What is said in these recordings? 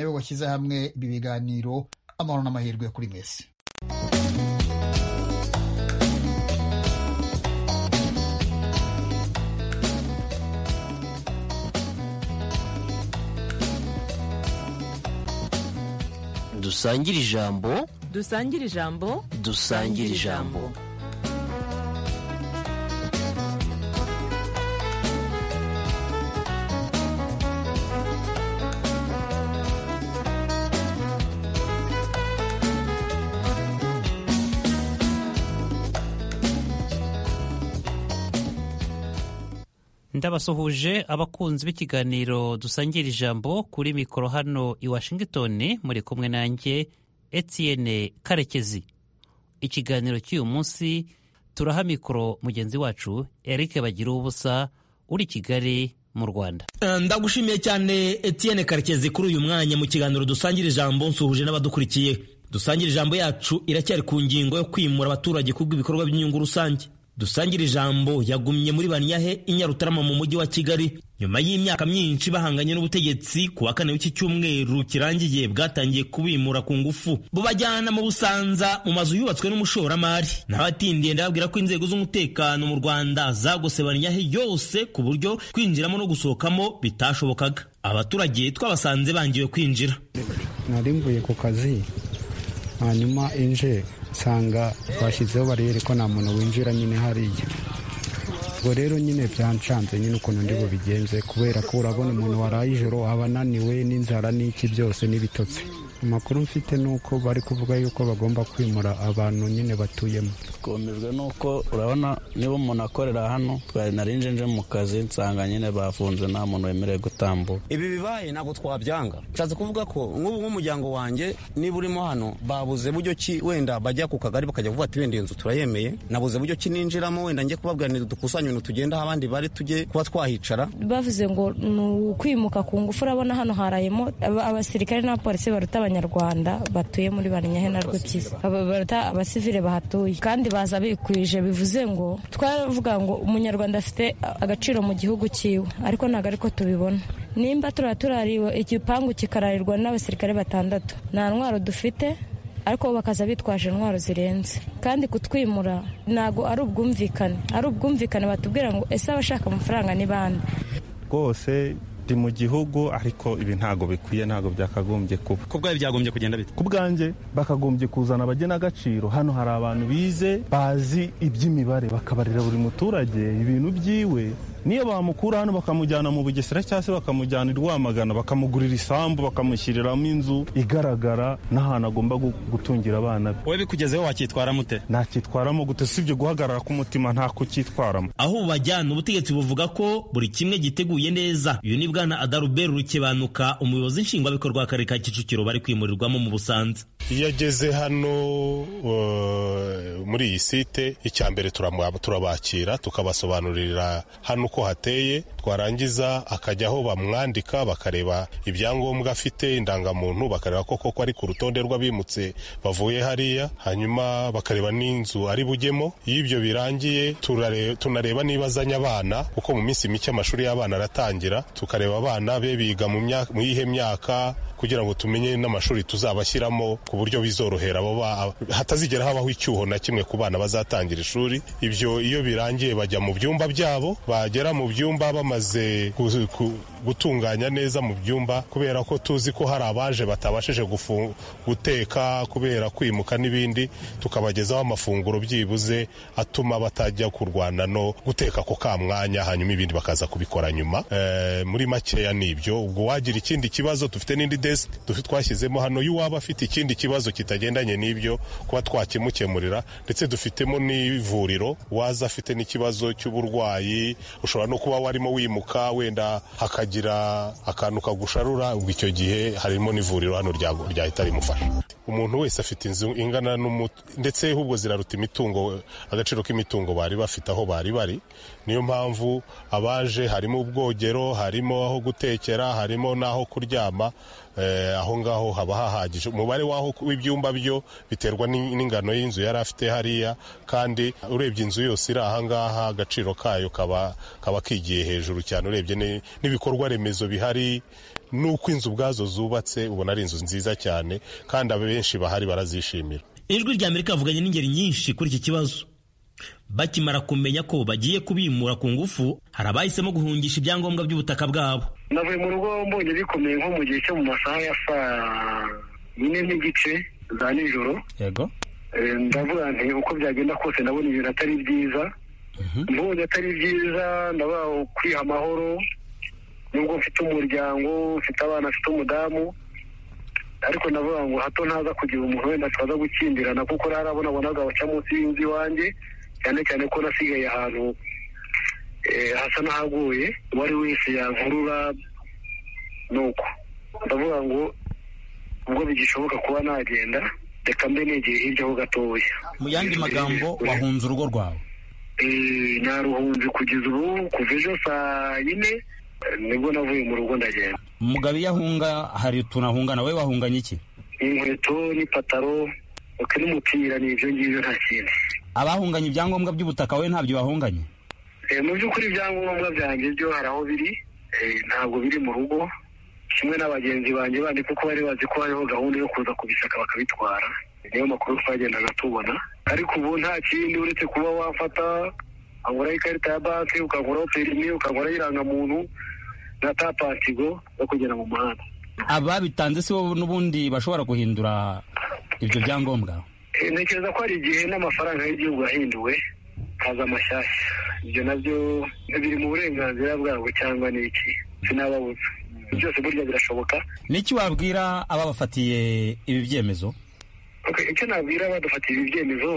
washyize hamwe ibi biganiro amahoro n'amahirwe kuri mwese dusangire ijambo dusangire ijambo dusangire ijambo ndabasuhuje abakunzi b'ikiganiro dusangira ijambo kuri mikoro hano i washington muri kumwe nanjye Etienne karekezi ikiganiro cy'uyu munsi turaha mikoro mugenzi wacu eric bagira ubusa uri kigali mu rwanda ndagushimiye cyane Etienne karekezi kuri uyu mwanya mu kiganiro dusangira ijambo nsuhuje n'abadukurikiye dusangira ijambo yacu iracyari ku ngingo yo kwimura abaturage kubw'ibikorwa by'inyungu rusange dusangira ijambo yagumye muri banyahe i nyarutarama mu mujyi wa kigali nyuma y'imyaka myinshi bahanganye n'ubutegetsi ku wa kane w'iki cyumweru kirangiye bwatangiye kubimura ku ngufu bubajyana mu busanza mu mazu yubatswe n'umushoramari n'abatindiye ndababwira ko inzego z'umutekano mu rwanda zagose banyahe yose ku buryo kwinjiramo no gusohokamo bitashobokaga abaturage twabasanze bangiwe kwinjira nari mvuye ku kazi hanyuma inje nsanga bashyizeho bariyeri ko nta muntu winjira nyine hariya ubwo rero nyine byancanze nyine ukuntu ndi bubigenze kubera ko urabona umuntu waraye ijoro aba ananiwe n'inzara n'iki byose n'ibitotsi amakuru mfite ni uko bari kuvuga yuko bagomba kwimura abantu nyine batuyemo twumijwe n'uko urabona niba umuntu akorera hano twari nari nje mu kazi nsanga nyine bafunze nta muntu wemerewe gutambuka ibi bibaye ntabwo twabyanga nshatse kuvuga ko nk'ubu nk'umuryango wanjye niba urimo hano babuze buryo ki wenda bajya ku kagari bakajya kuvuga ati wenda iyi nzu turayemeye nabuze buryo ki ninjiramo wenda njye kubabwira dukusanye ibintu tugenda aho abandi bari tujye kuba twahicara bavuze ngo ni ukwimuka ku ngufu urabona hano harayemo abasirikare n'abapolisi baruta abanyarwanda batuye muri banyahe na rwikiza baruta abasivile bahatuye kandi baza bikwije bivuze ngo twavuga ngo umunyarwanda afite agaciro mu gihugu cyiwe ariko ntabwo ariko tubibona nimba turaba turariwe igipangu kikararirwa n'abasirikare batandatu nta ntwaro dufite ariko bo bakaza bitwaje intwaro zirenze kandi kutwimura ntabwo ari ubwumvikane ari ubwumvikane batubwira ngo ese abashaka amafaranga ni bande rwose ndi mu gihugu ariko ibi ntago bikwiye ntago byakagombye kuba ku bwawe byagombye kugenda bite ku bwanjye bakagombye kuzana abagenagaciro hano hari abantu bize bazi iby'imibare bakabarira buri muturage ibintu byiwe niyo bamukura hano bakamujyana mu bugesera cyangwa se bakamujyana i rwamagana bakamugurira isambu bakamushyiriramo inzu igaragara n'ahantu agomba gutungira abana be wowe bikugezeho wacyitwaramo ute ntacyitwaramo gute usibye guhagarara k'umutima nta kucyitwaramo aho bubajyana ubutegetsi buvuga ko buri kimwe giteguye neza uyu ni bwana adaruberi rukebanuka umuyobozi nshingwabikorwa w'akarere ka kicukiro bari kwimurirwamo mu busanza iyo ageze hano muri iyi site icya mbere turabakira tukabasobanurira hano uko hateye twarangiza akajya aho bamwandika bakareba ibyangombwa afite indangamuntu bakareba ko koko ari ku rutonde rw'abimutse bavuye hariya hanyuma bakareba n'inzu ari bujyemo iyo ibyo birangiye tunareba niba azanye abana kuko mu minsi mike amashuri y'abana aratangira tukareba abana be biga mu yihe myaka kugira ngo tumenye n'amashuri tuzabashyiramo ku buryo bizorohera hatazigera habaho icyuho na kimwe ku bana bazatangira ishuri ibyo iyo birangiye bajya mu byumba byabo bagera mu byumba bamaze gutunganya neza mu byumba kubera ko tuzi ko hari abaje batabashije guteka kubera kwimuka n'ibindi tukabagezaho amafunguro byibuze atuma batajya kurwana no guteka ako ka mwanya hanyuma ibindi bakaza kubikora nyuma muri makeya ni ibyo ubwo wagira ikindi kibazo dufite n'indi desike twashyizemo hano y'uwaba afite ikindi kibazo kitagendanye n'ibyo kuba twakimukemurira ndetse dufitemo n'ivuriro waza afite n'ikibazo cy'uburwayi ushobora no kuba warimo wimuka wenda hakagira akagira akantu kagusharura ubwo icyo gihe harimo n'ivuriro hano ryahita rimufasha umuntu wese afite inzu ingana ndetse ahubwo ziraruta imitungo agaciro k'imitungo bari bafite aho bari bari niyo mpamvu abaje harimo ubwogero harimo aho gutekera harimo n'aho kuryama aho ngaho haba hahagije umubare w'aho w'ibyumba byo biterwa n'ingano y'inzu yari afite hariya kandi urebye inzu yose iri aha ngaha agaciro kayo kaba kaba kigiye hejuru cyane urebye ni- n'ibikorwa remezo bihari n'uko inzu ubwazo zubatse ubona ari inzu nziza cyane kandi abenshi bahari barazishimira ijwi rya amerika bavuganye n'ingeri nyinshi kuri iki kibazo bakimara kumenya ko bagiye kubimura ku ngufu hari abahisemo guhungisha ibyangombwa by'ubutaka bwabo navuye mu rugo mbonye bikomeye nko mu gihe cyo mu masaha ya saa yine n'igice za nijoro yego Eh, ndavuga nti uko byagenda kose ndabona ibintu atari byiza mbonye atari byiza ndavuga kwiha amahoro nubwo mfite umuryango mfite abana mfite umudamu ariko ndavuga ngo hato ntaza kugira umuntu wenda twaza gukimbirana kuko harabona baca munsi y'inzu iwanjye cyane cyane ko nasigaye ahantu eh, hasa n'ahaguye uwo ari wese yankurura nuko ndavuga ngo ubwo bigishoboka kuba nagenda reka mbe negeye hirya ho gatoya mu yandi magambo wahunze urugo rwawe Eh, naruhunze kugeza ubu kuva ejo saa yine eh, nibwo navuye mu rugo ndagenda umugabo iyo ahunga hari utuntu ahungana wowe wahunganye iki inkweto n'ipataro ok n'umupira ni ibyo ngibyo nta kindi abahunganye ibyangombwa by'ubutaka wowe ntabyo bahunganye Eh, mu by'ukuri ibyangombwa byanjye byo hari aho biri eh, ntabwo biri mu rugo kimwe n'abagenzi banjye bandi kuko bari bazi ko hariho gahunda yo kuza kubisaka bakabitwara niyo makuru twagendaga tubona ariko ubu nta kindi uretse kuba wafata waguraho ikarita ya banki ukaguraho perimi ukaguraho irangamuntu na tapasigo yo kugera mu muhanda ababitanze si bo n'ubundi bashobora guhindura ibyo byangombwa Eh, ntekereza ko hari igihe n'amafaranga y'igihugu yahinduwe haza amashyashya ibyo nabyo biri mu burenganzira bwabo cyangwa ni iki sinababuza byose burya birashoboka niki wabwira ababafatiye ibi byemezo Ok, icyo nabwira badufatiye ibi byemezo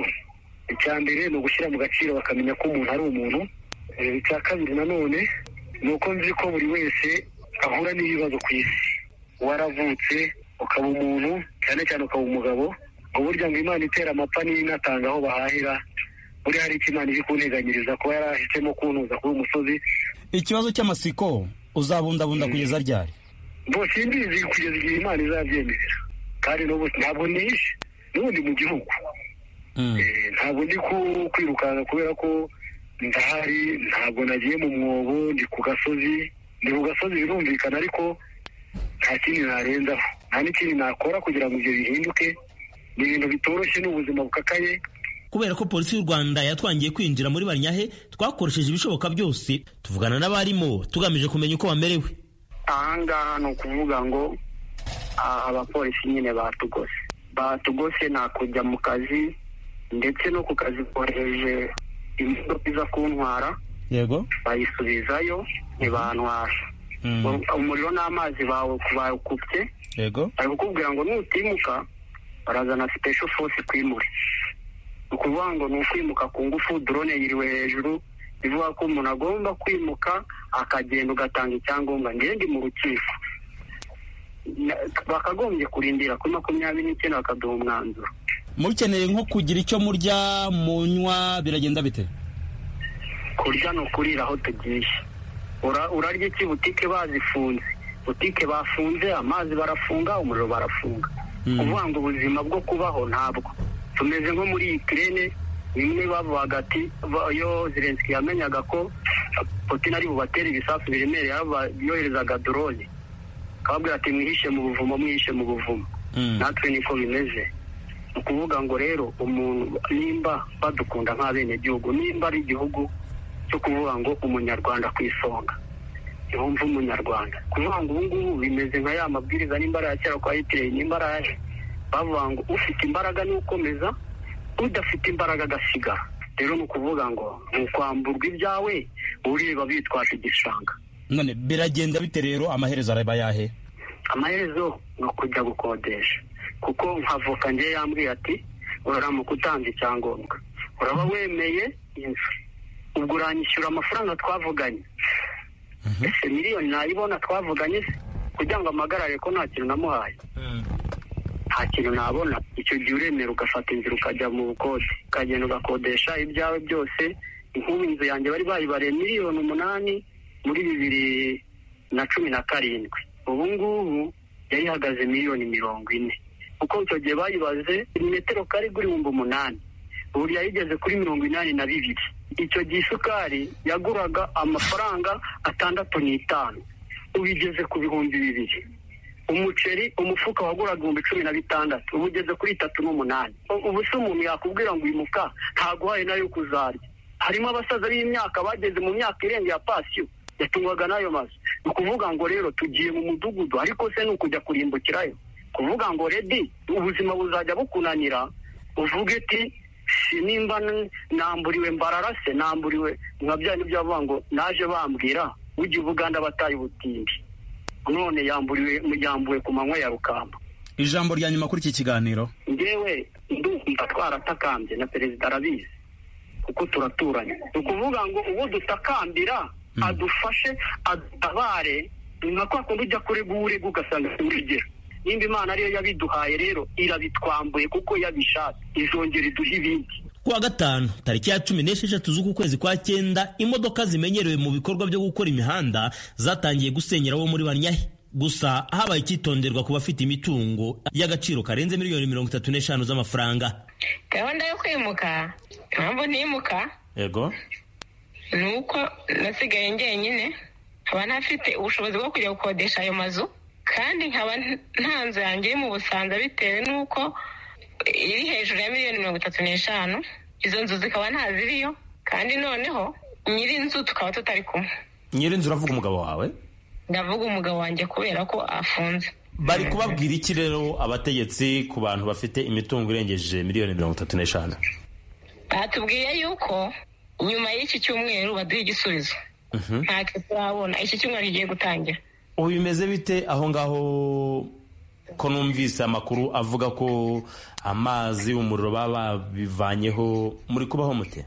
icya mbere ni ugushyira mu gaciro bakamenya ko umuntu ari umuntu Eh, icya kabiri nanone ni uko nzi ko buri wese ahura n'ibibazo ku isi waravutse ukaba umuntu cyane cyane ukaba umugabo ngo burya ngo imana itera amapfa n'inatanga aho bahahira buriya hari icyo imana iri kunteganyiriza kuba yarahisemo kuntuza kuri uyu musozi ikibazo cy'amasiko uzabundabunda kugeza ryari bose imbizi kugeza igihe imana izabyemerera kandi n'ubu ntabwo nishe n'ubundi mu gihugu Eh, ntabwo ndi ku- kwirukanka kubera ko ndahari ntabwo nagiye mu mwobo ndi ku gasozi ndi ku gasozi birumvikana ariko nta kindi narenzaho nta n'ikindi nakora kugira ngo ibyo bihinduke ni ibintu bitoroshye ni ubuzima bukakaye kubera ko polisi y'u rwanda yatwangiye kwinjira muri barinyahe twakoresheje ibishoboka byose tuvugana n'abarimo tugamije kumenya uko bamerewe ahangaha ni ukuvuga ngo ah, abapolisi nyine batugose batugose ni kujya mu kazi ndetse no ku kazi kohereje imodoka iza kuntwara yego bayisubizayo ntibantwara umuriro n'amazi bawe bakupye yego bari kukubwira ngo nutimuka barazana special force kwimure ni ukuvuga ngo ni ukwimuka ku ngufu drone yiriwe hejuru bivuga ko umuntu agomba kwimuka akagenda ugatanga icyangombwa njyewe ndi mu rukiko Na- bakagombye kurindira kuri makumyabiri n'icyenda bakaduha umwanzuro mukeneye nko kugira icyo murya munywa biragenda bite kurya ni ukurira aho tugiye Ura- urarya iki butike bazifunze butike bafunze amazi barafunga umuriro barafunga kuvuga ngo ubuzima bwo kubaho ntabwo tumeze nko muri ikirere bimwe bavuga ati ba- iyo zirenski yamenyaga ko eh, putin ari bubatere ibisasu biremereye yaraba- yoherezaga dorone akababwira ati mwihishe mu buvumo mwihishe mu buvumo natwe niko bimeze ni ukuvuga ngo rero umuntu nimba badukunda nk'abenegihugu nimba ari igihugu cyo kuvuga ngo umunyarwanda ku isonga yumva umunyarwanda kuvuga ngo ubu ngubu bimeze nka ya mabwiriza nimba ari aya kera kwa hitleri nimba ari aya bavuga ngo ufite imbaraga niwe ukomeza udafite imbaraga agasigara rero ni ukuvuga ngo ni ukwamburwa ibyawe ureba bitwaje igishanga none biragenda bite rero amaherezo araba yahe amaherezo ni ukujya gukodesha kuko nk'avoka njye yambwiye ati uramuka utanze icyangombwa uraba wemeye inzu ubwo uranyishyura amafaranga twavuganye ese miliyoni nayibona twavuganye se kugira ngo amagarare ko nta kintu namuhaye nta kintu nabona icyo gihe uremera ugafata inzira ukajya mu bukode ukagenda ugakodesha ibyawe byose nk'ubu inzu yanjye bari bayibariye miliyoni umunani muri bibiri na cumi na karindwi ubu ngubu yari ihagaze miliyoni mirongo ine kuko icyo gihe bayibaze metero kari kuri ibihumbi umunani ubu yayigeze kuri mirongo inani na bibiri icyo gihe isukari yaguraga amafaranga atandatu n'itanu ubu igeze ku bihumbi bibiri umuceri umufuka waguraga ibihumbi cumi na bitandatu ubu ugeze kuri itatu n'umunani U- ubu se umuntu yakubwira ngo uyu mufuka ntaguhaye nayo kuzarya harimo abasaza b'imyaka bageze mu myaka irengeye ya pasiyo yatungwaga n'ayo mazu ni ukuvuga ngo rero tugiye mu mudugudu ariko se ni ukujya kurimbukirayo kuvuga ngo redi ubuzima buzajya bukunanira uvuge ti si nimba n- namburiwe mbararase namburiwe nka bya nibyo bavuga ngo naje bambwira ujya ubuganda bataye ubutindi none yamburiwe yambuwe ku manywa ya rukamba ijambo rya nyuma kuri iki kiganiro ngewe ndumva twaratakambye na perezida arabizi kuko turaturanye ni ukuvuga ngo uwo dutakambira adufashe adutabare ni nka kwa kundi ujya kurega urega ugasanga urugero nimba imana ariyo yabiduhaye rero irabitwambuye kuko yabishatse izongera iduhe ibindi kuwa gatanu tariki ya cumi n'esheshatu z'uku kwezi kwa cyenda imodoka zimenyerewe mu bikorwa byo gukora imihanda zatangiye gusenyera abo muri banyahe gusa habaye icyitonderwa ku bafite imitungo y'agaciro karenze miliyoni mirongo itatu n'eshanu z'amafaranga gahunda yo kwimuka impamvu ntimuka yego ni uko nasigaye njyenyine nkaba ntafite ubushobozi bwo kujya gukodesha ayo mazu kandi nkaba nta- nta nzu yanjye iri mu busanza bitewe n'uko iri hejuru ya miliyoni mirongo itatu n'eshanu izo nzu zikaba ntaziriyo kandi noneho nyiri inzu tukaba tutari kumwe nyiri inzu uravuga umugabo wawe ndavuga umugabo wanjye kubera ko afunze bari kubabwira iki rero abategetsi ku bantu bafite imitungo irengeje miliyoni mirongo itatu n'eshanu batubwiye yuko nyuma y'iki cyumweru baduha igisubizo ntacyo turabona iki cyumweru kigiye gutangira ubu bimeze bite aho ngaho ko numvise amakuru avuga ko amazi umuriro baba babivanyeho muri kubaho mute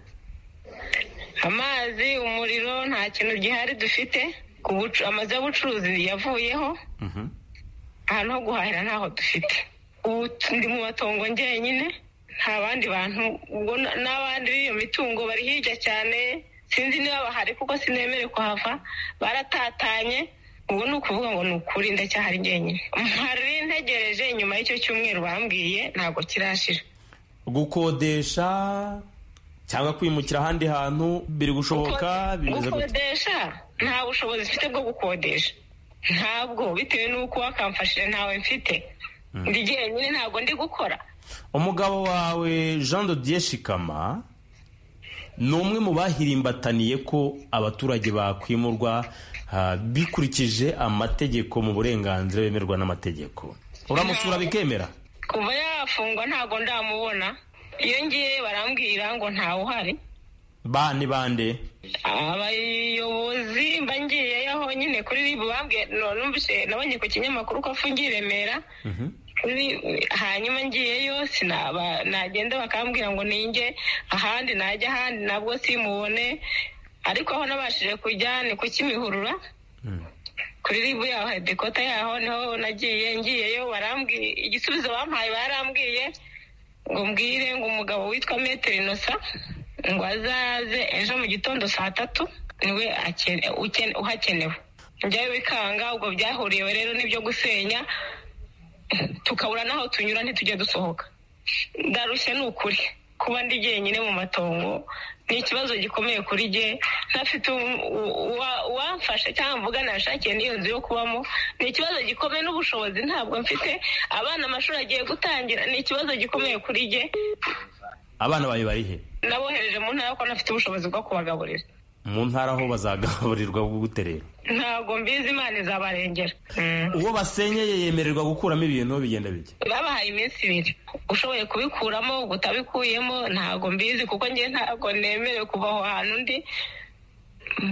amazi umuriro nta kintu gihari dufite ku bucu- amazu y'ubucuruzi yavuyeho ahantu ho guhahira ntaho dufite ubu t- ndi mu matongo njyenyine nta bandi bantu ubwo na- n'abandi b'iyo mitungo bari hirya cyane sinzi niba bahari kuko sinemere kuhava baratatanye ubu ni ukuvuga ngo ni ukuri ndacyahari njyenyine mpari ntegereje nyuma y'icyo cyumweru bambwiye ntabwo kirashira gukodesha cyangwa kwimukira ahandi hantu biri gushoboka bimeze gute gukodesha nta bushobozi mfite bwo gukodesha ntabwo bitewe n'uko wakamfashije ntawe mfite ndi jyenyine ntabwo ndi gukora umugabo wawe jean dodier shikama ni umwe mu bahirimbataniye ko abaturage bakwimurwa ah, bikurikije amategeko mu burenganzira bemerwa n'amategeko uramusura bikemera kuva yafungwa ntabwo ndamubona iyo ngiye barambwira ngo ntawe uhari ba ni bande abayobozi mba ngiyeyo aho nyine kuri ribu bambwiye no- numvise nabonye ku kinyamakuru ko afungiye i remera Kuri- hanyuma ngiyeyo sinaba nagenda bakambwira ngo ninge ahandi najya ahandi nabwo simubone ariko aho nabashije kujya ni ku kimihurura kuri ribu yaho hedikota yaho niho nagiye ngiyeyo barambwiye igisubizo bampaye barambwiye ngo mbwire ngo umugabo witwa metero inosa ngo azaze ejo mu gitondo saa tatu niwe akene- ukene- uhakenewe njyayo bikanga ubwo byahuriyewe rero n'ibyo gusenya tukabura n'aho tunyura ntitujya dusohoka ndarushye ni ukuri kuba ndi jyenyine mu matongo ni ikibazo gikomeye kuri jye ntafite um- u- uwa- uwamfasha cyangwa mvuga nashakiye n'iyo nzu yo kubamo ni ikibazo gikomeye n'ubushobozi ntabwo mfite abana amashuri agiye gutangira ni ikibazo gikomeye kuri jye abana bawe bari he nabohereje mu ntara ko ntafite ubushobozi bwo kubagaburira mu ntara aho bazagaburirwa gute rero ntabwo mbizi imana izabarengera uwo basenyeye yemererwa gukuramo ibintu bigenda bijya babahaye iminsi ibiri ushoboye kubikuramo utabikuyemo ntabwo mbizi kuko njye ntabwo nemerewe kuva aho hantu ndi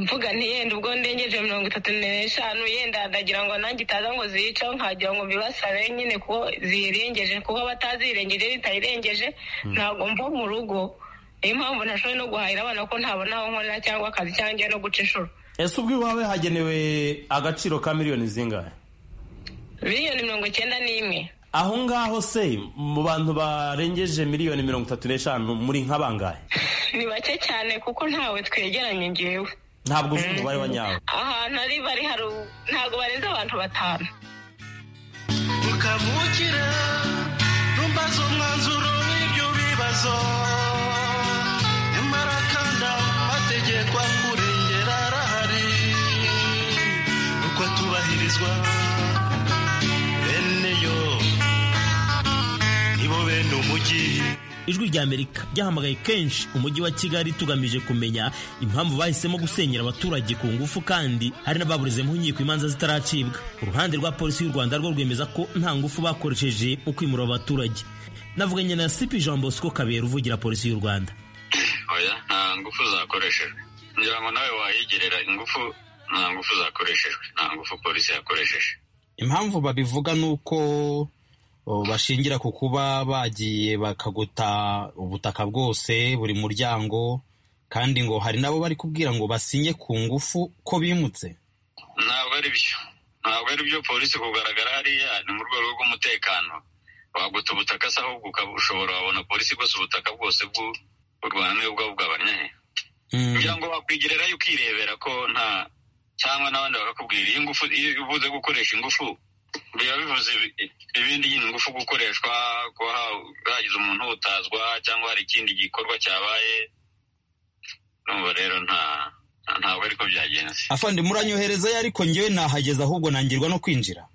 mvuga ntiyenda ubwo ndengeje mirongo itatu n'eshanu yenda ndagira ngo nanjye itaza ngo ziyiceho nkagira ngo mbibasabe nyine kuko ziyirengeje kuko batazirengeje bitayirengeje ntabwo mva mu rugo niyo mpamvu ntashoboye no guhahira abana ko ntabona aho nkorera cyangwa akazi cyangwa njya no guca inshuro ese ubwo iwawe hagenewe agaciro ka miliyoni zingahe miliyoni mirongo icyenda n'imwe aho ngaho se mu bantu barengeje miliyoni mirongo itatu n'eshanu muri nka bangahe ni bake cyane kuko ntawe twegeranye ngewe ntabwo uzi umubare wa nyawo ahantu ari bari hari ntabwo barenze abantu batanu mvukira ntumbaze umwanzuro w'ibyo bibazo nyamara kandi amategeko akurengera arahari uko atubahirizwa bene yo nibo bene umujyi ijwi rya amerika ryahamagaye kenshi umujyi wa kigali tugamije kumenya impamvu bahisemo gusenyera abaturage ku ngufu kandi hari n'ababurizemo inkiko imanza zitaracibwa uruhande rwa polisi y'u rwanda rwo rwemeza ko nta ngufu bakoresheje mu kwimura abaturage navuganye na sipi jean bosco kabera uvugira polisi y'u rwanda oya nta ngufu zakoreshejwe ngira ngo nawe wayigerera ingufu nta ngufu zakoreshejwe nta ngufu polisi yakoresheje impamvu babivuga ni uko o, bashingira ku kuba bagiye bakaguta ubutaka bwose buri muryango kandi ngo hari n'abo bari kubwira ngo basinye ku ngufu ko bimutse ntabwo ari byo ntabwo ari byo polisi kugaragara hariya ni mu rwego rw'umutekano waguta ubutaka se ahubwo ukaba- ushobora wabona polisi igose ubutaka bwose bw'u u rwanda niyo bwabugabanya he kugira ngo wakwigererayo ukirebera ko nta cyangwa n'abandi bakakubwira iyo ngufu iyo uvuze gukoresha ingufu biba bivuze ibi- ibindi nyine ingufu gukoreshwa kuba ha- hagize umuntu utazwa cyangwa hari ikindi gikorwa cyabaye numva rero nta ntabwo ariko byagenze afande muranyoherezayo ariko ngewe nahageze ahubwo nangirwa no kwinjira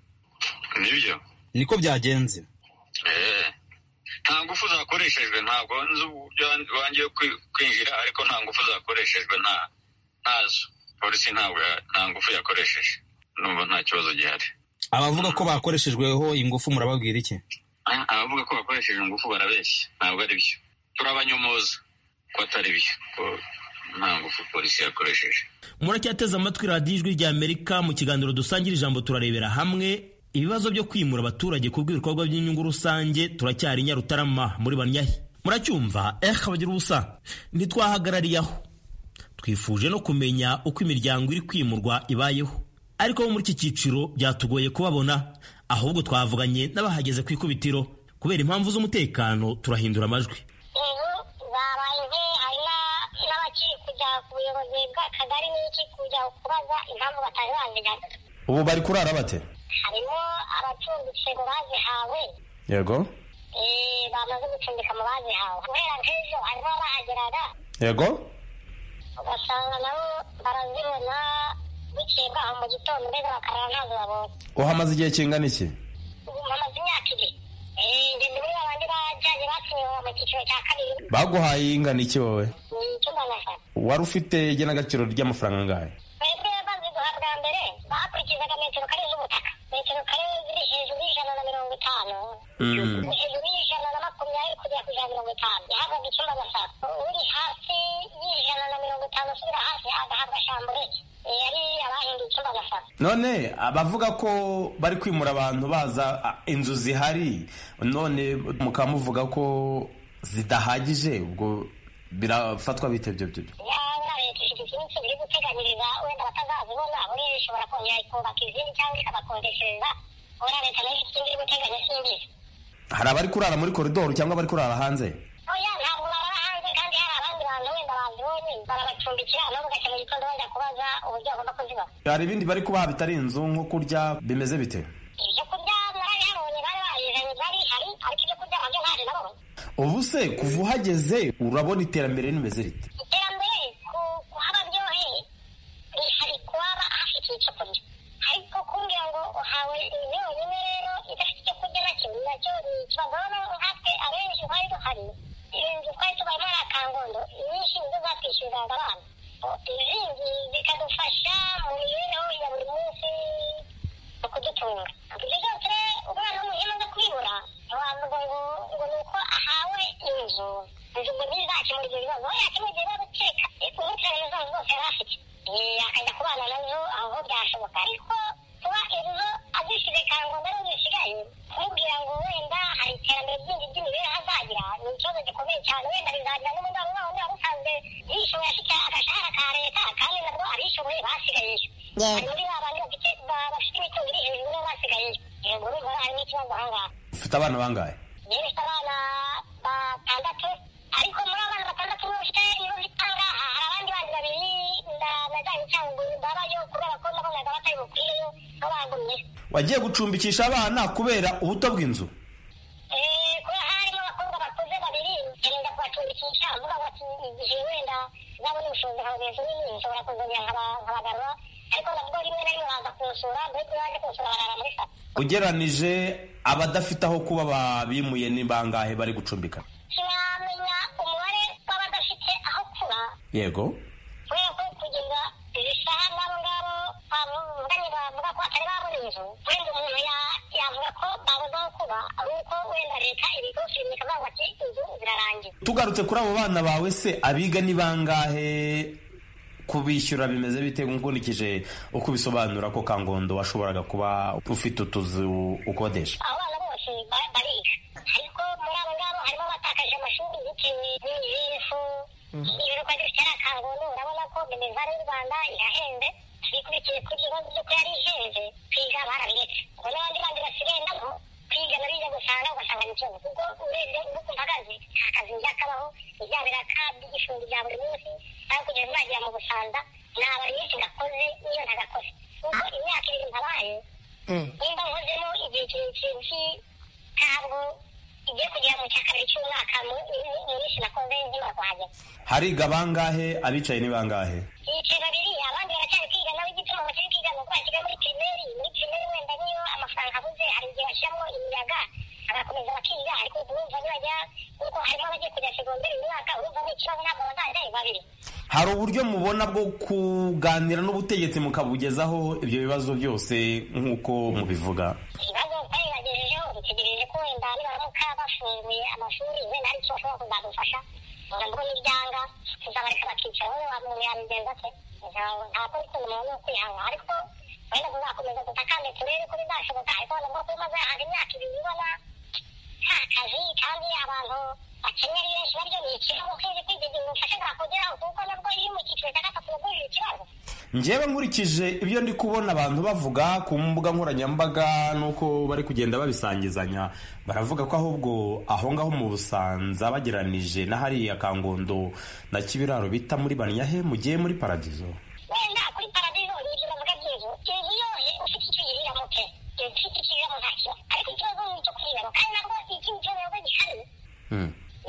nibyo niko byagenze Eh, nta ngufu zakoreshejwe ntabwo nzi uburyo wangiye kwinjira ariko nta ngufu zakoreshejwe nta ntazo polisi ntabwo ya- nta ngufu yakoresheje numva nta kibazo gihari abavuga ko bakoreshejweho ingufu murababwira iki Ah, abavuga ko bakoresheje ingufu barabeshya ntabwo ari byo turabanyomoza ko atari byo ko nta ngufu polisi yakoresheje muracyateze amatwi radiyo ijwi rya amerika mu kiganiro dusangira ijambo turarebera hamwe ibibazo byo kwimura abaturage ku bw'ibikorwa by'inyungu rusange turacyari i nyarutarama muri banyahi muracyumva ehe abagira ubusa ntitwahagarariye aho twifuje no kumenya uko imiryango iri kwimurwa ibayeho ariko bo muri iki cyiciro byatugoye kubabona ahubwo twavuganye n'abahageze ku ikubitiro kubera impamvu z'umutekano turahindura amajwi n'abakiri kujya ku buyobozi bw'akagari n'iki kujya kubaza impamvu batari bazigana ubu bari kurara bate harimo abacumbitse ngo bazihawe yego eh, bamaze gucumbika mu bazihawe guhera nk'ejo harimo abahageraga yego ugasanga nabo barazibona bukeye bwaho mu gitondo mbega bakarara ntazo babonye uhamaze igihe kingana iki ubu hamaze imyaka ibiri Eh, ngeze muri babandi bajyanye batsinwe mu cyiciro cya kabiri baguhaye ingana iki wowe ni icyumba na saa wari ufite igenagaciro ry'amafaranga angahe twebwe baziguha bwa mbere bakurikizaga metero kare z'ubutaka metero kare ziri hejuru y'ijana na mirongo itanu hejuru y'ijana na makumyabiri kugera ku ijana na mirongo itanu yahabwaga icyumba na saa uri hasi y'ijana na mirongo itanu usubira hasi agahabwa shambureke yari abahinduye icyumba na saa none abavuga ko bari kwimura abantu baza a, inzu zihari none mukaba muvuga ko zidahagije ubwo birafatwa bite ibyo byo yaba leta ifite iminsi iri guteganyiriza wenda batazazibona buriya ishobora kongera ikubaka izindi cyangwa ikabakodeshereza wenda leta nayo ifite indi iri guteganya simbizi hari abari kurara muri koridoro cyangwa abari kurara hanze oya ntabwo barara hanze kandi hari abandi bantu wenda bazibonye barabacumbikira nabo ugashya mu gitondo bajya kubaza uburyo bagomba kuziba hari ibindi bari kubaha bitari inzu nko kurya bimeze bite ibyo kurya narabihabonye bari babizanye bari hari ariko ibyo kurya nabyo ntaje nabonye ubu se kuva uhageze urabona iterambere rimeze rite iterambere ku- kuhaba ryohe rihari kuhaba hafite icyo kurya ariko kumbwira ngo uhawe yonyine rero idafite icyo kurya nacyo nacyo ni ikibazo noneho nkatwe abenshi twari duhari inzu twari tubaye muri aka kangondo inyinshi nizo zatwishyuriraga abana izindi zikadufasha mu mibereho ya buri munsi mu kudutunga ibyo byose rero umwana w'umuhima aza kubibura ntiwavuga ngo ngo ni uko ahawe inzu inzu ngo ntizakemura ibyo bibazo we yakemura ibyo bibazo kereka umutirane zazo zose yari afite Eh, akajya kubana nazo aho byashoboka ariko kuba inzu azishyize kangondo ariho zisigaye kumubwira ngo wenda hari iterambere ryindi ry'imibereho azagira ni ikibazo gikomeye cyane wenda bizagira n'umuryango wawe uba usanzwe yishoboye afite agashahara ka leta kandi nabwo abishoboye basigayeyo hari muri ba bandi bafite ba- bafite imitungo iri hejuru nabo basigayeyo yego urumva harimo ikibazo aho ngaho ufite abana bangahe yewe ifite abana batandatu ariko muri abana batandatu niba ufite niba ufite aha ngaha hari abandi bandi babiri na na izajya icanguye imbabayo kubera ko nabonaga batari bukwiyeyo babagumye wagiye gucumbikisha abana kubera ubuto bw'inzu Eh, kubera harimo abakobwa bakuze babiri nkirinda kubacumbikisha mvuga ngo ati igihe wenda nabona ubushobozi nkabageza nini nshobora kuzongera nkaba- nkabagarura ariko navuga rimwe na rimwe baza kunsura mbega iyo baje kunsura barara muri saro ugeranije abadafite aho kuba babimuye ni bangahe bari gucumbika sinamenya umubare w'abadafite aho kuba yego kubera ko kugeza izi saha n'abo ngabo bavuganye bavuga ko atari babona inzu wenda umuntu ya- yavuga ko babuze aho kuba ari uko wenda leta ibigo filime ikavuga ngo ati inzu zirarangiye tugarutse kuri abo bana bawe se abiga ni bangahe kubishyura bimeze bite nkurikije uko ubisobanura ko kangondo washoboraga kuba ufite utuzu ukodesha abana bose ba- bariga ariko muri abo ngabo harimo abatakaje amashuri bitewe n'ijifu ibikorwa bitera kangondo urabona ko imivare y'u rwanda irahenze bikurikiye ku bibazo by'uko yari ihenze kwiga barabiretse ngo n'abandi bandi basigaye nabo kwiga nabijya gusanga ugasanga ni ikibazo kuko urebye uko mpagaze nta kazi njya kabaho ibya biraka by'igishumbi bya buri munsi nawe kugeza nagira mu busanza naba iminsi nakoze n'iyo ntagakoze kuko imyaka ibiri ntabaye nimba nkozemo igihe kirekire ntabwo igiye kugera mu cya kabiri cy'umwaka mu- mu- mu minsi nakoze nkimara kuhagera hariga bangahe abicaye ni bangahe ibice babiri abandi baracyari kwiga nawe igituma bakiri kwiga ni uko basiga muri pirimeri muri pirimeri wenda niyo amafaranga abuze hari igihe bashyiramo imiyaga bagakomeza bakiga ariko urumva nibajya kuko harimo abagiye kujya segonderi uyu mwaka urumva ni ikibazo ntabwo bazajya ari babiri hari uburyo mubona bwo kuganira n'ubutegetsi mukabugezaho ibyo bibazo byose nk'uko mubivuga ikibazo twabibagejejeho dutegereje ko wenda nibaramuka bafunguye amashuri wenda hari icyo bashobora kuzadufasha nabwo n'ibyanga tuzabareka bakicara wowe wamuntu yabigenza se ntabwo ntabwo bikunda umuntu ni ukwihanga ariko wenda tuzakomeza dutakame turebe ko bizashoboka ariko nabwo ko maze hanze imyaka ibiri ubona nta kazi kandi abantu bakennye ari benshi baryo ni ikibazo ukizi kwizigira ubufasha bwakugeraho kuko nabwo iyo uri mu cyiciro cya gatatu nabwo uri ikibazo njyewe nkurikije ibyo ndi kubona abantu bavuga ku mbuga nkoranyambaga n'uko bari kugenda babisangizanya baravuga ko ahubwo aho ngaho mu busanza bageranije na hariya kangondo na kibiraro bita muri banyahe mugiye muri paradizo wenda kuri paradizo ni ibyo bavuga by'inzu inzu yose ufite icyo uyiriramo pe ufite icyo uyiriramo nta kibazo ariko ikibazo ni icyo kuyiramo kandi nabwo iki ni ikibazo nabwo gihari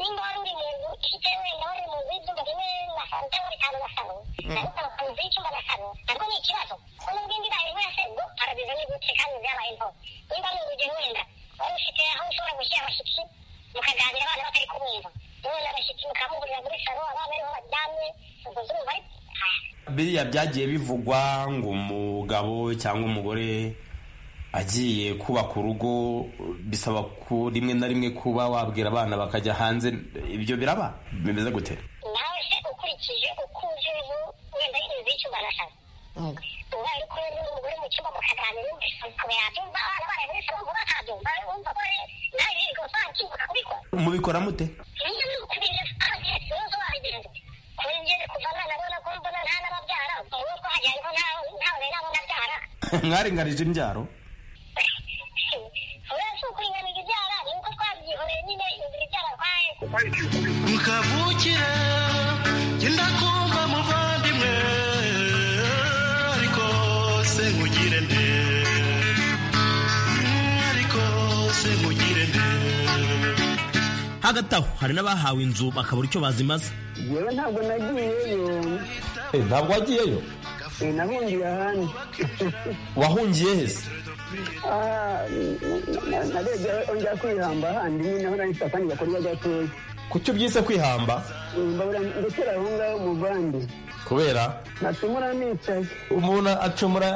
nimba wari uri mu nzu ifite wenda wari mu nzu y'ibyumba bine na saro cyangwa bitanu na saro ariko ukaba mu nzu y'icyumba na saro nabwo ni ikibazo kuko nubwo indi bayo ivuga se ngo paradizo ni gute kandi byabaye mpo nimba ari urugero wenda wari ufite aho ushobora gushyira abashyitsi mukaganira abana batari kubumva none abashyitsi mukamugurira muri saro abana ariho baryamye ubwo zuba ariko biriya byagiye bivugwa ngo umugabo cyangwa umugore agiye kubaka urugo bisaba ko rimwe na rimwe kuba wabwira abana bakajya hanze ibyo biraba bimeze gute nawe se ukurikije uko uzi inzu wenda inzu y'icyumba na saro ubaye uri kumwe n'umugore mu cyumba mukaganira wumvise amakuba yabyumva abana baraye muri saro vuba akabyumva wumva ko nawe yirirwa usangiye kubikora mubikora mute niyo ni ukubirira ibibazo wabigenza kongere kuva mwana abona ko mbona nta n'ababyara mu rugo hajya hariho ntawe ntawe nabo nabyara mwaringanije imbyaro uretse si ukuringaniza ibyara ni uko twabyihoreye nyine inzira ibyara kwayo mukavukire genda kumva muvandimwe ariko se nkugire nde ariko se nkugire nde hagati aho hari n'abahawe inzu bakabura icyo bazimaza yewe ntabwo nagiyeyo ntabwo wagiyeyo Eh, nahungiye ahandi wahungiye hese Ah, na- narebye aho njya kwihamba ahandi nyine aho nahise akandi gakorwa gatoya kuki ubyise kwihamba Eh, mbabura ndekera aho ngaho muvande kubera nacumura nicaye umuntu acumura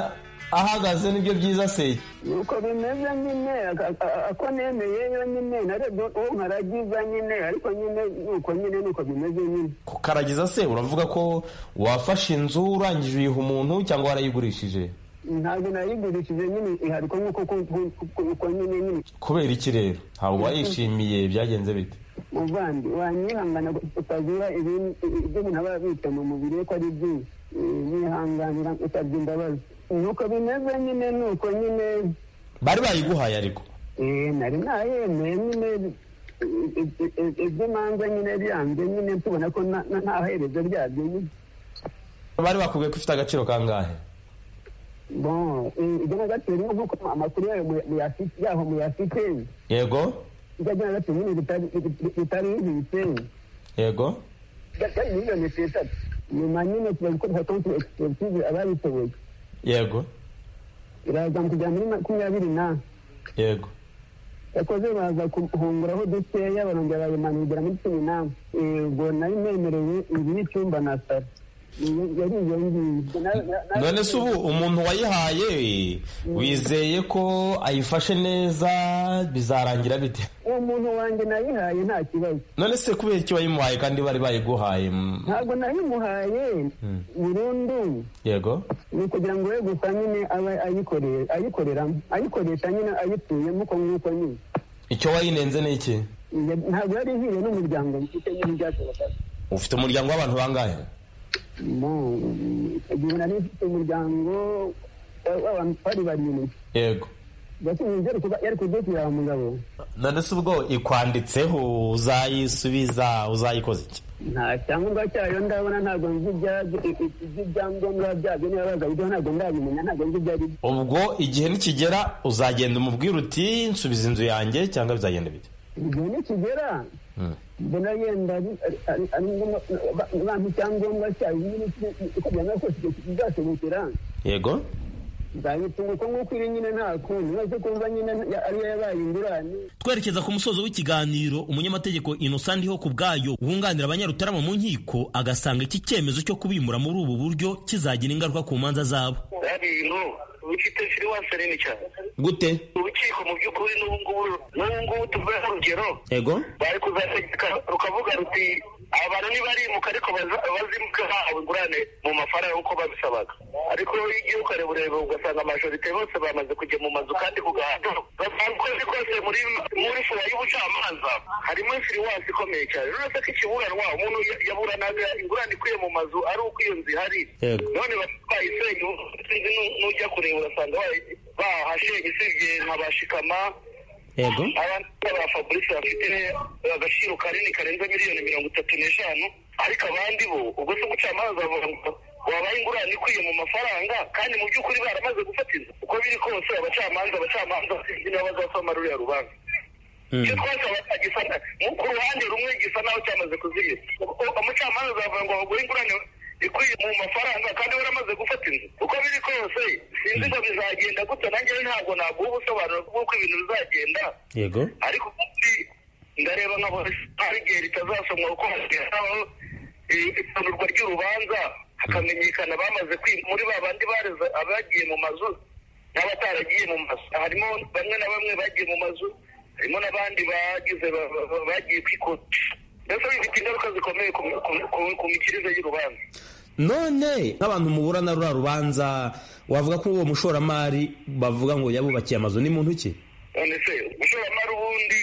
ahagaze nibyo byiza se nuko bimeze nyine ak- a- a- ako nemeyeyo nyine narebye uwo nkaragiza nyine ariko nyine nuko nyine nuko bimeze nyine kukaragiza se uravuga ko wafashe inzu urangije uyiha umuntu cyangwa warayigurishije ntabwo nayigurishije nyine ihariko nk'uko ku- ku- ku- uko nyine nyine kubera iki rero ntabwo wayishimiye byagenze bite muvandi wanyihangana utazira ibindi- ibyo umuntu aba yabitse mu mubiri we ko ari byinshi Eh, yihanganira usabye imbabazi nuko bimeze nyine nuko nyine bari bayiguhaye ariko eh, nari nayemeye nyine i- i- i- i- iby'imanza nyine byanze nyine tubona ko na- na- nta herezo ryabyo nyine bari bakubwiye ko ufite agaciro kangahe bon ibyo nagaciro niyo nk'uko amakuru yayo muyafi- yaho muyafite yego ibyo nagaciro nyine bitari- bit- bitarimbitse yego byari miliyoni esheshatu nyuma nyine tuba gukora konti egisiperitize ababishoboye yego irazamuka kujya muri makumyabiri na yego yakoze baza kuhunguraho dukeya barongera bayimanurira muri cumi n'ane ubwo nari nemerewe inzu y'icyumba na saro yari iyo ngiyo Na- na- na- none se ubu umuntu wayihaye wizeye ko ayifashe neza bizarangira bite uwo muntu wanjye nayihaye nta kibazo none se kubera iki wayimuhaye kandi bari bayiguhaye mm, ntabwo nayimuhaye mm, burundu yego ni ukugira ngo we gusa nyine abe ayikoreye- ayikoreramo ayikoresha nyine ayituyemo uko nguko nyine icyo wayinenze ni iki Iyo- ntabwo yari ihiye n'umuryango mfite nyine byashobokaga ufite umuryango w'abantu bangahe Mo, icyo gihe nari mfite umuryango wa- w'abantu twari barindwi yego gashinzwe yari kudutira wa mugabo none se ubwo ikwanditseho uzayisubiza uzayikoze iki nta cyangombwa cyayo ndabona ntabwo nzi ibyabyo iby'ibyangombwa byabyo niba bazabijyaho ntabwo ndabimenya ntabwo nzi ibyo ari byo ubwo igihe nikigera uzagenda umubwira uti nsubiza inzu yanjye cyangwa bizagenda bite igihe nikigera Mm. mbona yenda ari- ari- ari- ari ngombwa- ba- bampa icyangombwa cyayo nyine iki- uko byanga kose icyo kizashobokera yego nzayitunga uko nguko iri nyine nta kundi mwese kumva nyine ya- ariyo yabaye ingurane twerekeza ku musozo w'ikiganiro umunyamategeko innocent ndiho ku bwayo wunganira abanyarutarama mu nkiko agasanga iki cyemezo cyo kubimura muri ubu buryo kizagira ingaruka ku manza zabo hari ibintu bifite siriwasi nini cyane gute urukiko mu by'ukuri n'ubu ngubu n'ubu ngubu tuvuyeho urugero yego bari kuzategeka rukavuga ruti abantu ntibarimuka ariko baza- bazimuka bahawe ingurane mu mafaranga uko babisabaga ariko iyo ugiye ukareba ureba ugasanga amajorite bose bamaze kujya mu mazu kandi ku gahato basanga uko biri kose muri muri fura y'ubucamanza harimo siriwasi ikomeye cyane uretse ko ikiburanwa umuntu ya- yaburanaga ingurane ikwiye mu mazu ari uko iyo nzu ihari Yego. none bayisenye ubu sinzi nu- n'ujya kureba urasanga bayi- bahashenye usibye nka bashikama yego abantu ba fabrice bafite agaciro kanini karenze miliyoni mirongo itatu n'eshanu ariko abandi bo ubwo se umucamanza bavuga ngo wabaye ingurane ikwiye mu mafaranga kandi mu by'ukuri baramaze gufata inzu uko biri kose abacamanza abacamanza sinzi niba bazasoma ruriya rubanza icyo twasaba gisa mu ku ruhande rumwe gisa naho cyamaze kuzigera U- umucamanza azavuga ngo bagure ingurane ikwiye mu mafaranga kandi waramaze gufata inzu uko biri kose sinzi ngo bizagenda gute nanjye ntabwo naguha ubusobanuro bw'uko ibintu bizagenda yego ariko ubundi ndareba nka hari igihe ritazasomwa kuko hashyiraho itundurwa ry'urubanza hakamenyekana bamaze kwi muri ba bandi bareze abagiye mu mazu n'abataragiye mu mazu harimo bamwe na bamwe bagiye mu mazu harimo n'abandi bagize ba- ba- ba- bagiye kwikodesha mbese bifite ingaruka zikomeye ku mi- ku- ku- ku mikirize y'urubanza none nk'abantu muburana ruriya rubanza wavuga ko uwo mushoramari bavuga ngo yabubakiye amazu ni muntu ki none se umushoramari ubundi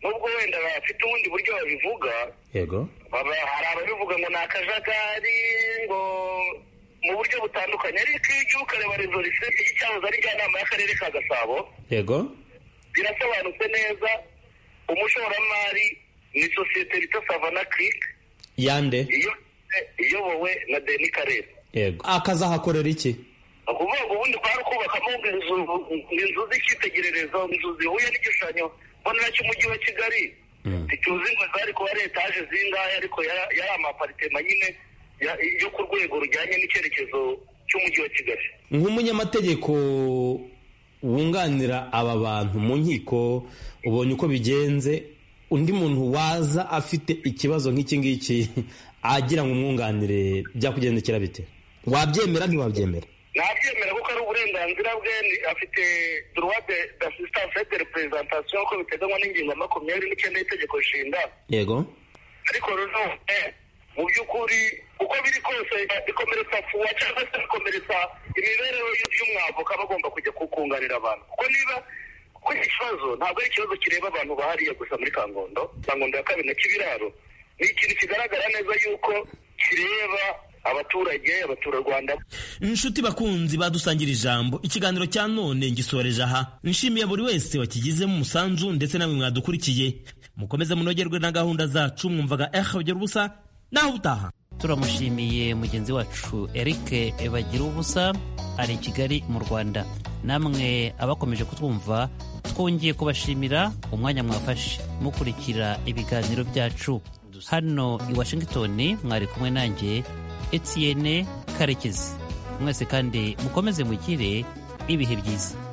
nubwo wenda bafite ubundi buryo babivuga yego Baba hari ababivuga ngo ni akajagari ngo mu buryo butandukanye ariko iyo ugiye ukareba rezo risete y'icyahoze ari njyanama y'akarere ka gasabo yego birasobanutse neza umushoramari ni sosiyete bita savana kirike yande iyo- iyobowe na deni karere yego akazahakorera iki ni ukuvuga ngo ubundi kwari kubakamo inzu inzu z'icyitegererezo inzu zihuye n'igishushanyo mbonera cy'umujyi wa kigali ntituzi ngo zari kuba ari etaje zingahe ariko yari yari amaparitema nyine ya- yo ku rwego rujyanye n'icyerekezo cy'umujyi wa kigali nk'umunyamategeko wunganira aba bantu mu nkiko ubonye uko bigenze undi muntu waza afite ikibazo nk'iki ngiki agira ngo umwunganire byakugendekera bite wabyemera ntiwabyemera ntabyemera kuko ari uburenganzira bwe ni- afite droit de d'assistance et de représentation uko biteganywa n'ingingo ya makumyabiri n'icyenda y'itegeko nshinga yego ariko nanone mu by'ukuri uko biri kose bikomeretsa fuwa cyangwa se bikomeretsa imibereho y'umwavoka bagomba kujya kukunganira abantu kuko niba kuko iki kibazo ntabwo ari ikibazo kireba abantu bahariye gusa muri kangondo kangondo ya kabiri na kibiraro ni ikintu kigaragara neza yuko kireba abaturage abaturarwanda inshuti bakunzi badusangira ijambo ikiganiro cya none ngisoreje aha nshimiye buri wese wakigizemo umusanzu ndetse namwe mwadukurikiye mukomeze munogerwe na gahunda zacu mwumvaga eha ubusa naho ubutaha turamushimiye mugenzi wacu eric bagira ubusa ari i kigali mu rwanda namwe abakomeje kutwumva twongeye kubashimira umwanya mwafashe mukurikira ibiganiro byacu hano i washington mwari kumwe nanjye etienne karekezi mwese kandi mukomeze mugire ibihe byiza